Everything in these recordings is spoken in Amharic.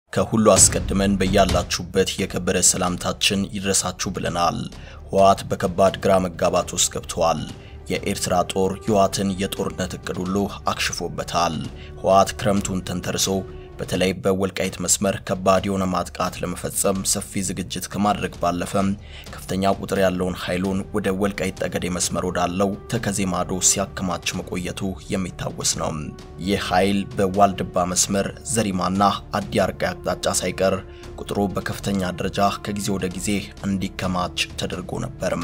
ከሁሉ አስቀድመን በያላችሁበት የከበረ ሰላምታችን ይድረሳችሁ ብለናል። ህወሓት በከባድ ግራ መጋባት ውስጥ ገብተዋል። የኤርትራ ጦር የህወሓትን የጦርነት እቅድ ሁሉ አክሽፎበታል። ህወሓት ክረምቱን ተንተርሶ በተለይ በወልቃይት መስመር ከባድ የሆነ ማጥቃት ለመፈጸም ሰፊ ዝግጅት ከማድረግ ባለፈ ከፍተኛ ቁጥር ያለውን ኃይሉን ወደ ወልቃይት ጠገዴ መስመር ወዳለው ተከዜ ማዶ ሲያከማች መቆየቱ የሚታወስ ነው። ይህ ኃይል በዋልድባ መስመር ዘሪማና አዲ አርቃይ አቅጣጫ ሳይቀር ቁጥሩ በከፍተኛ ደረጃ ከጊዜ ወደ ጊዜ እንዲከማች ተደርጎ ነበርም።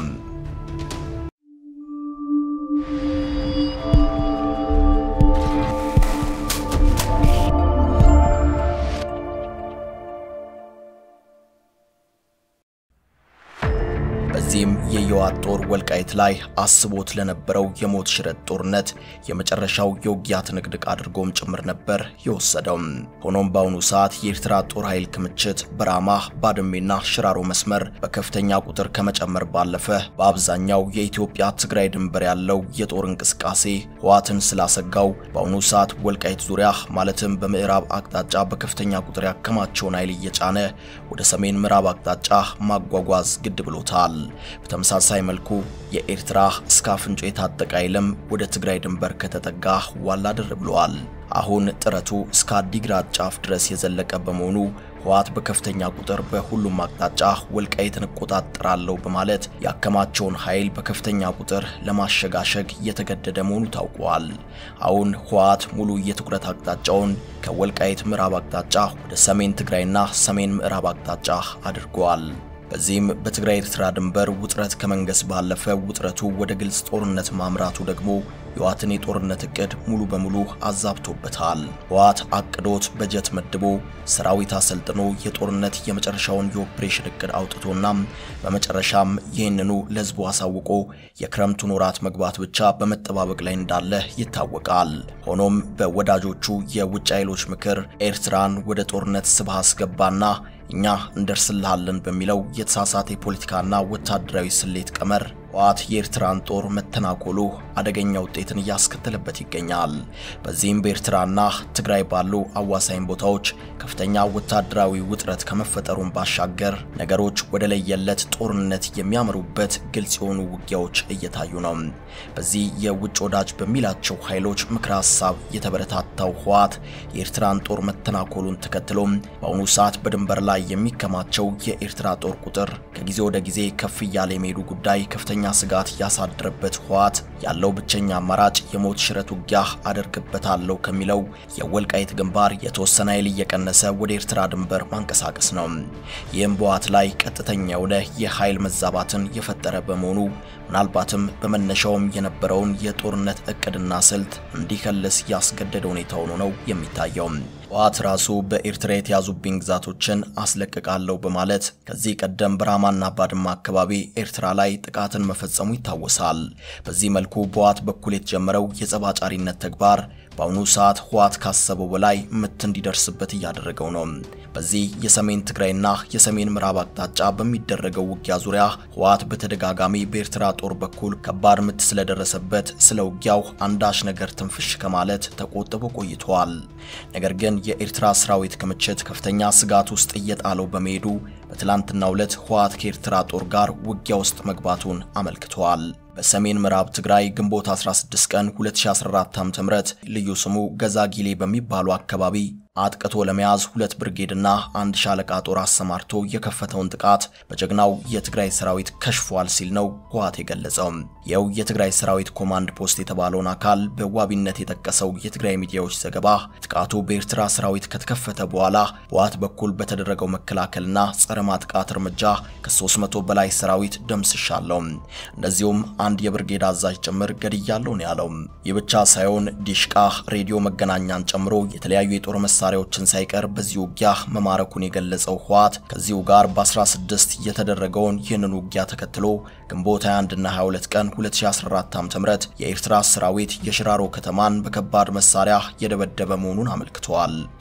በዚህም የህወሓት ጦር ወልቃይት ላይ አስቦት ለነበረው የሞት ሽረት ጦርነት የመጨረሻው የውጊያ ትንቅንቅ አድርጎም ጭምር ነበር የወሰደው። ሆኖም በአሁኑ ሰዓት የኤርትራ ጦር ኃይል ክምችት በራማ ባድሜና ሽራሮ መስመር በከፍተኛ ቁጥር ከመጨመር ባለፈ በአብዛኛው የኢትዮጵያ ትግራይ ድንበር ያለው የጦር እንቅስቃሴ ህወሓትን ስላሰጋው በአሁኑ ሰዓት ወልቃይት ዙሪያ ማለትም በምዕራብ አቅጣጫ በከፍተኛ ቁጥር ያከማቸውን ኃይል እየጫነ ወደ ሰሜን ምዕራብ አቅጣጫ ማጓጓዝ ግድ ብሎታል። በተመሳሳይ መልኩ የኤርትራ እስከ አፍንጮ የታጠቀ ኃይልም ወደ ትግራይ ድንበር ከተጠጋ ዋላ ድር ብለዋል። አሁን ጥረቱ እስከ አዲግራት ጫፍ ድረስ የዘለቀ በመሆኑ ህወሓት በከፍተኛ ቁጥር በሁሉም አቅጣጫ ወልቃይትን እቆጣጠራለሁ በማለት ያከማቸውን ኃይል በከፍተኛ ቁጥር ለማሸጋሸግ እየተገደደ መሆኑ ታውቋል። አሁን ህወሓት ሙሉ የትኩረት አቅጣጫውን ከወልቃይት ምዕራብ አቅጣጫ ወደ ሰሜን ትግራይና ሰሜን ምዕራብ አቅጣጫ አድርጓል። በዚህም በትግራይ ኤርትራ ድንበር ውጥረት ከመንገስ ባለፈ ውጥረቱ ወደ ግልጽ ጦርነት ማምራቱ ደግሞ የህወሓትን የጦርነት እቅድ ሙሉ በሙሉ አዛብቶበታል። ህወሓት አቅዶት በጀት መድቦ ሰራዊት አሰልጥኖ የጦርነት የመጨረሻውን የኦፕሬሽን እቅድ አውጥቶና በመጨረሻም ይህንኑ ለህዝቡ አሳውቆ የክረምቱን ወራት መግባት ብቻ በመጠባበቅ ላይ እንዳለ ይታወቃል። ሆኖም በወዳጆቹ የውጭ ኃይሎች ምክር ኤርትራን ወደ ጦርነት ስብሃ አስገባና እኛ እንደርስልሃለን በሚለው የተሳሳተ የፖለቲካና ወታደራዊ ስሌት ቀመር ህወሓት የኤርትራን ጦር መተናኮሉ አደገኛ ውጤትን እያስከተለበት ይገኛል። በዚህም በኤርትራና ትግራይ ባሉ አዋሳኝ ቦታዎች ከፍተኛ ወታደራዊ ውጥረት ከመፈጠሩን ባሻገር ነገሮች ወደ ለየለት ጦርነት የሚያመሩበት ግልጽ የሆኑ ውጊያዎች እየታዩ ነው። በዚህ የውጭ ወዳጅ በሚላቸው ኃይሎች ምክረ ሀሳብ የተበረታታው ህወሓት የኤርትራን ጦር መተናኮሉን ተከትሎም በአሁኑ ሰዓት በድንበር ላይ የሚከማቸው የኤርትራ ጦር ቁጥር ከጊዜ ወደ ጊዜ ከፍ እያለ የመሄዱ ጉዳይ ከፍተኛ ስጋት ያሳደረበት ህወሓት ያለው ብቸኛ አማራጭ የሞት ሽረት ውጊያ አደርግበታለሁ ከሚለው የወልቃይት ግንባር የተወሰነ ኃይል እየቀነሰ ወደ ኤርትራ ድንበር ማንቀሳቀስ ነው። ይህም በህወሓት ላይ ቀጥተኛ የሆነ የኃይል መዛባትን የፈጠረ በመሆኑ ምናልባትም በመነሻውም የነበረውን የጦርነት እቅድና ስልት እንዲከልስ ያስገደደ ሁኔታ ሆኖ ነው የሚታየው። ህወሓት ራሱ በኤርትራ የተያዙብኝ ግዛቶችን አስለቅቃለሁ በማለት ከዚህ ቀደም በራማና ባድማ አካባቢ ኤርትራ ላይ ጥቃትን መፈጸሙ ይታወሳል። በዚህ መልኩ በህወሓት በኩል የተጀመረው የጸባጫሪነት ተግባር በአሁኑ ሰዓት ህወሓት ካሰበው በላይ ምት እንዲደርስበት እያደረገው ነው። በዚህ የሰሜን ትግራይና የሰሜን ምዕራብ አቅጣጫ በሚደረገው ውጊያ ዙሪያ ህወሓት በተደጋጋሚ በኤርትራ ጦር በኩል ከባድ ምት ስለደረሰበት ስለ ውጊያው አንዳች ነገር ትንፍሽ ከማለት ተቆጥቦ ቆይቷል። ነገር ግን የኤርትራ ሰራዊት ክምችት ከፍተኛ ስጋት ውስጥ እየጣለው በመሄዱ በትላንትናው ዕለት ህወሓት ከኤርትራ ጦር ጋር ውጊያ ውስጥ መግባቱን አመልክቷል። በሰሜን ምዕራብ ትግራይ ግንቦት 16 ቀን 2014 ዓ.ም ልዩ ስሙ ገዛጊሌ በሚባሉ አካባቢ አጥቅቶ ለመያዝ ሁለት ብርጌድና አንድ ሻለቃ ጦር አሰማርቶ የከፈተውን ጥቃት በጀግናው የትግራይ ሰራዊት ከሽፏል ሲል ነው ህወሓት የገለጸው። ይኸው የትግራይ ሰራዊት ኮማንድ ፖስት የተባለውን አካል በዋቢነት የጠቀሰው የትግራይ ሚዲያዎች ዘገባ ጥቃቱ በኤርትራ ሰራዊት ከተከፈተ በኋላ በህወሓት በኩል በተደረገው መከላከልና ጸረ ማጥቃት እርምጃ ከ300 በላይ ሰራዊት ደምስሻለሁ፣ እንደዚሁም አንድ የብርጌድ አዛዥ ጭምር ገድያለሁ ነው ያለው። ይህ ብቻ ሳይሆን ዲሽቃ፣ ሬዲዮ መገናኛን ጨምሮ የተለያዩ የጦር መሳሪያዎችን ሳይቀር በዚህ ውጊያ መማረኩን የገለጸው ህወሓት ከዚሁ ጋር በ16 የተደረገውን ይህንን ውጊያ ተከትሎ ግንቦት 21 እና 22 ቀን 2014 ዓ.ም የኤርትራ ሰራዊት የሽራሮ ከተማን በከባድ መሳሪያ የደበደበ መሆኑን አመልክተዋል።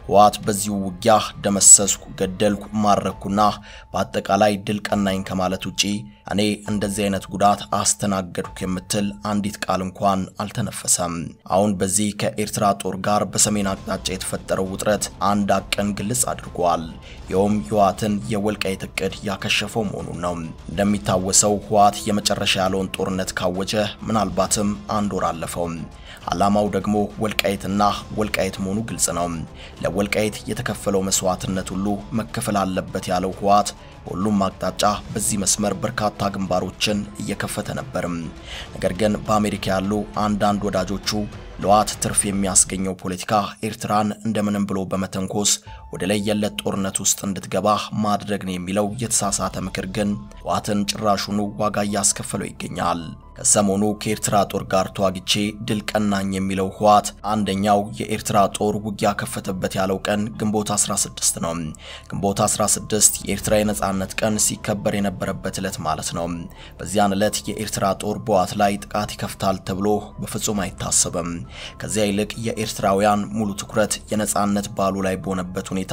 ህወሓት በዚሁ ውጊያ ደመሰስኩ፣ ገደልኩ፣ ማረኩና በአጠቃላይ ድል ቀናኝ ከማለት ውጪ እኔ እንደዚህ አይነት ጉዳት አስተናገድኩ የምትል አንዲት ቃል እንኳን አልተነፈሰም። አሁን በዚህ ከኤርትራ ጦር ጋር በሰሜን አቅጣጫ የተፈጠረው ውጥረት አንድ አቅን ግልጽ አድርጓል። ይኸውም ህወሓትን የወልቃይት እቅድ ያከሸፈው መሆኑን ነው። እንደሚታወሰው ህወሓት የመጨረሻ ያለውን ጦርነት ካወጀ ምናልባትም አንድ ወር አለፈው። ዓላማው ደግሞ ወልቃይትና ወልቃይት መሆኑ ግልጽ ነው። ለወልቃይት የተከፈለው መስዋዕትነት ሁሉ መከፈል አለበት ያለው ህወሓት በሁሉም አቅጣጫ በዚህ መስመር በርካታ ግንባሮችን እየከፈተ ነበርም። ነገር ግን በአሜሪካ ያሉ አንዳንድ ወዳጆቹ ለህወሓት ትርፍ የሚያስገኘው ፖለቲካ ኤርትራን እንደምንም ብሎ በመተንኮስ ወደ ለየለት ጦርነት ውስጥ እንድትገባ ማድረግ ነው የሚለው የተሳሳተ ምክር ግን ህወሓትን ጭራሹኑ ዋጋ እያስከፈለው ይገኛል። ከሰሞኑ ከኤርትራ ጦር ጋር ተዋግቼ ድል ቀናኝ የሚለው ህወሓት አንደኛው የኤርትራ ጦር ውጊያ ከፈተበት ያለው ቀን ግንቦት 16 ነው። ግንቦት 16 የኤርትራ የነጻነት ቀን ሲከበር የነበረበት ዕለት ማለት ነው። በዚያን ዕለት የኤርትራ ጦር በህወሓት ላይ ጥቃት ይከፍታል ተብሎ በፍጹም አይታሰብም። ከዚያ ይልቅ የኤርትራውያን ሙሉ ትኩረት የነጻነት በዓሉ ላይ በሆነበት ሁኔታ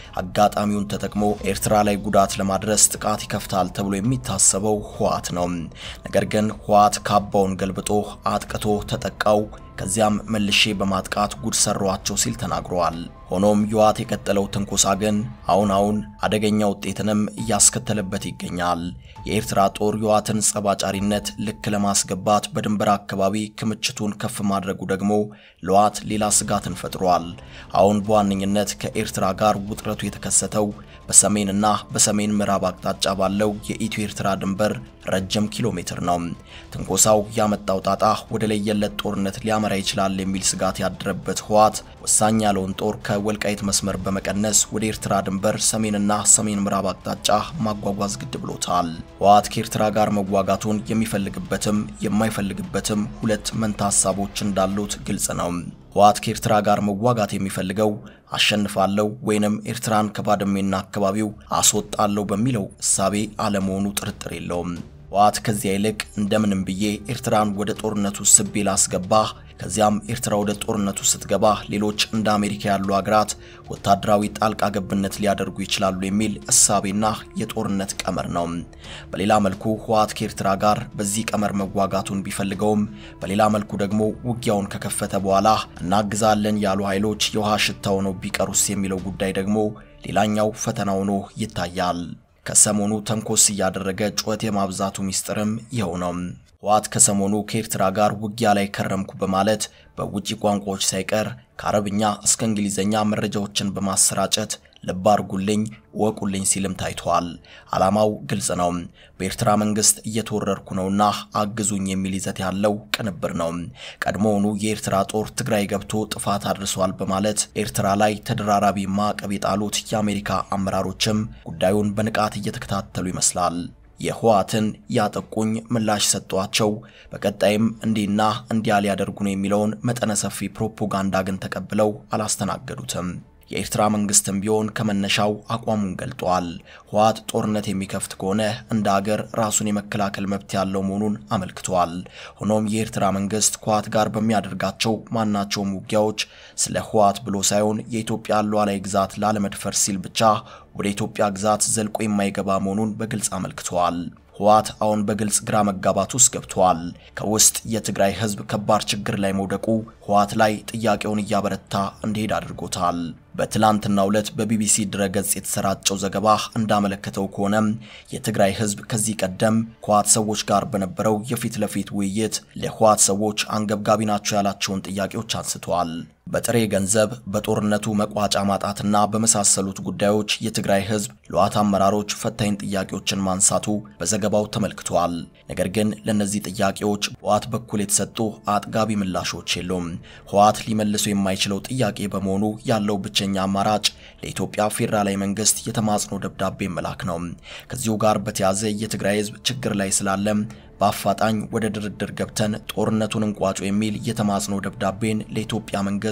አጋጣሚውን ተጠቅሞ ኤርትራ ላይ ጉዳት ለማድረስ ጥቃት ይከፍታል ተብሎ የሚታሰበው ህወሓት ነው። ነገር ግን ህወሓት ካባውን ገልብጦ አጥቅቶ ተጠቃው ከዚያም መልሼ በማጥቃት ጉድ ሰሯቸው ሲል ተናግረዋል። ሆኖም ህወሓት የቀጠለው ትንኮሳ ግን አሁን አሁን አደገኛ ውጤትንም እያስከተለበት ይገኛል። የኤርትራ ጦር ህወሓትን ጸባጫሪነት ልክ ለማስገባት በድንበር አካባቢ ክምችቱን ከፍ ማድረጉ ደግሞ ለህወሓት ሌላ ስጋትን ፈጥሯል። አሁን በዋነኝነት ከኤርትራ ጋር ውጥረቱ የተከሰተው በሰሜንና በሰሜን ምዕራብ አቅጣጫ ባለው የኢትዮ ኤርትራ ድንበር ረጅም ኪሎ ሜትር ነው። ትንኮሳው ያመጣው ጣጣ ወደ ለየለት ጦርነት ሊያመራ ይችላል የሚል ስጋት ያደረበት ህወሓት ወሳኝ ያለውን ጦር ከወልቃይት መስመር በመቀነስ ወደ ኤርትራ ድንበር ሰሜንና ሰሜን ምዕራብ አቅጣጫ ማጓጓዝ ግድ ብሎታል። ህወሓት ከኤርትራ ጋር መዋጋቱን የሚፈልግበትም የማይፈልግበትም ሁለት መንታ ሀሳቦች እንዳሉት ግልጽ ነው። ህወሓት ከኤርትራ ጋር መዋጋት የሚፈልገው አሸንፋለሁ ወይንም ኤርትራን ከባድሜና አካባቢው አስወጣለሁ በሚለው እሳቤ አለመሆኑ ጥርጥር የለውም። ህወሓት ከዚያ ይልቅ እንደምንም ብዬ ኤርትራን ወደ ጦርነቱ ስቤ ላስገባ፣ ከዚያም ኤርትራ ወደ ጦርነቱ ስትገባ ሌሎች እንደ አሜሪካ ያሉ ሀገራት ወታደራዊ ጣልቃ ገብነት ሊያደርጉ ይችላሉ የሚል እሳቤና የጦርነት ቀመር ነው። በሌላ መልኩ ህወሓት ከኤርትራ ጋር በዚህ ቀመር መዋጋቱን ቢፈልገውም በሌላ መልኩ ደግሞ ውጊያውን ከከፈተ በኋላ እናግዛለን ያሉ ኃይሎች የውሃ ሽታ ሆነው ቢቀሩስ የሚለው ጉዳይ ደግሞ ሌላኛው ፈተና ሆኖ ይታያል። ከሰሞኑ ተንኮስ እያደረገ ጩኸት የማብዛቱ ሚስጥርም ይኸው ነው። ህወሓት ከሰሞኑ ከኤርትራ ጋር ውጊያ ላይ ከረምኩ በማለት በውጭ ቋንቋዎች ሳይቀር ከአረብኛ እስከ እንግሊዝኛ መረጃዎችን በማሰራጨት ልብ አርጉልኝ ወቁልኝ ሲልም ታይቷል። ዓላማው ግልጽ ነው። በኤርትራ መንግስት እየተወረርኩ ነውና አግዙኝ የሚል ይዘት ያለው ቅንብር ነው። ቀድሞውኑ የኤርትራ ጦር ትግራይ ገብቶ ጥፋት አድርሷል በማለት ኤርትራ ላይ ተደራራቢ ማዕቀብ የጣሉት የአሜሪካ አመራሮችም ጉዳዩን በንቃት እየተከታተሉ ይመስላል። የህወሓትን ያጠቁኝ ምላሽ ሰጧቸው፣ በቀጣይም እንዲህና እንዲያ ሊያደርጉ ነው የሚለውን መጠነ ሰፊ ፕሮፓጋንዳ ግን ተቀብለው አላስተናገዱትም። የኤርትራ መንግስትም ቢሆን ከመነሻው አቋሙን ገልጧል። ህወሓት ጦርነት የሚከፍት ከሆነ እንደ አገር ራሱን የመከላከል መብት ያለው መሆኑን አመልክቷል። ሆኖም የኤርትራ መንግስት ከህወሓት ጋር በሚያደርጋቸው ማናቸውም ውጊያዎች ስለ ህወሓት ብሎ ሳይሆን የኢትዮጵያ ሉዓላዊ ግዛት ላለመድፈር ሲል ብቻ ወደ ኢትዮጵያ ግዛት ዘልቆ የማይገባ መሆኑን በግልጽ አመልክተዋል። ህወሓት አሁን በግልጽ ግራ መጋባት ውስጥ ገብቷል። ከውስጥ የትግራይ ህዝብ ከባድ ችግር ላይ መውደቁ ህወሓት ላይ ጥያቄውን እያበረታ እንዲሄድ አድርጎታል። በትላንትናው ዕለት በቢቢሲ ድረገጽ የተሰራጨው ዘገባ እንዳመለከተው ከሆነ የትግራይ ህዝብ ከዚህ ቀደም ከህወሓት ሰዎች ጋር በነበረው የፊት ለፊት ውይይት ለህወሓት ሰዎች አንገብጋቢ ናቸው ያላቸውን ጥያቄዎች አንስተዋል። በጥሬ ገንዘብ፣ በጦርነቱ መቋጫ ማጣትና በመሳሰሉት ጉዳዮች የትግራይ ህዝብ ለህወሓት አመራሮች ፈታኝ ጥያቄዎችን ማንሳቱ በዘገባው ተመልክቷል። ነገር ግን ለእነዚህ ጥያቄዎች በህወሓት በኩል የተሰጡ አጥጋቢ ምላሾች የሉም። ህወሓት ሊመልሱ የማይችለው ጥያቄ በመሆኑ ያለው ብቸኛ አማራጭ ለኢትዮጵያ ፌዴራላዊ መንግስት የተማጽኖ ደብዳቤ መላክ ነው። ከዚሁ ጋር በተያያዘ የትግራይ ህዝብ ችግር ላይ ስላለ በአፋጣኝ ወደ ድርድር ገብተን ጦርነቱን እንቋጩ የሚል የተማጽኖ ደብዳቤን ለኢትዮጵያ መንግስት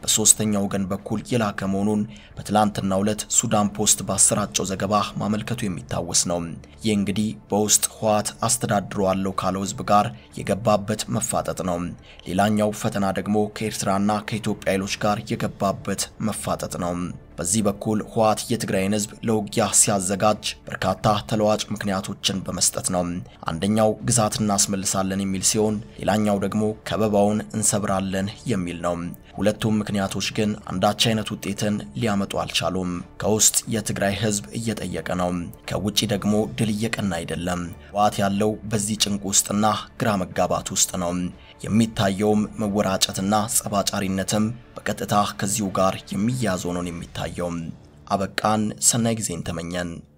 በሶስተኛ ወገን በኩል የላከ መሆኑን በትላንትናው ዕለት ሱዳን ፖስት ባሰራጨው ዘገባ ማመልከቱ የሚታወስ ነው። ይህ እንግዲህ በውስጥ ህወሓት አስተዳድረዋለሁ ካለው ህዝብ ጋር የገባበት መፋጠጥ ነው። ሌላኛው ፈተና ደግሞ ከኤርትራና ከኢትዮጵያ ኃይሎች ጋር የገባበት መፋጠጥ ነው። በዚህ በኩል ህወሓት የትግራይን ህዝብ ለውጊያ ሲያዘጋጅ በርካታ ተለዋጭ ምክንያቶችን በመስጠት ነው። አንደኛው ግዛት እናስመልሳለን የሚል ሲሆን፣ ሌላኛው ደግሞ ከበባውን እንሰብራለን የሚል ነው። ሁለቱም ምክንያቶች ግን አንዳች አይነት ውጤትን ሊያመጡ አልቻሉም። ከውስጥ የትግራይ ህዝብ እየጠየቀ ነው፣ ከውጪ ደግሞ ድል እየቀና አይደለም። ህወሓት ያለው በዚህ ጭንቅ ውስጥና ግራ መጋባት ውስጥ ነው። የሚታየውም መወራጨትና ጸባጫሪነትም በቀጥታ ከዚሁ ጋር የሚያያዝ ሆኖ ነው የሚታየው። አበቃን። ሰናይ ጊዜን ተመኘን።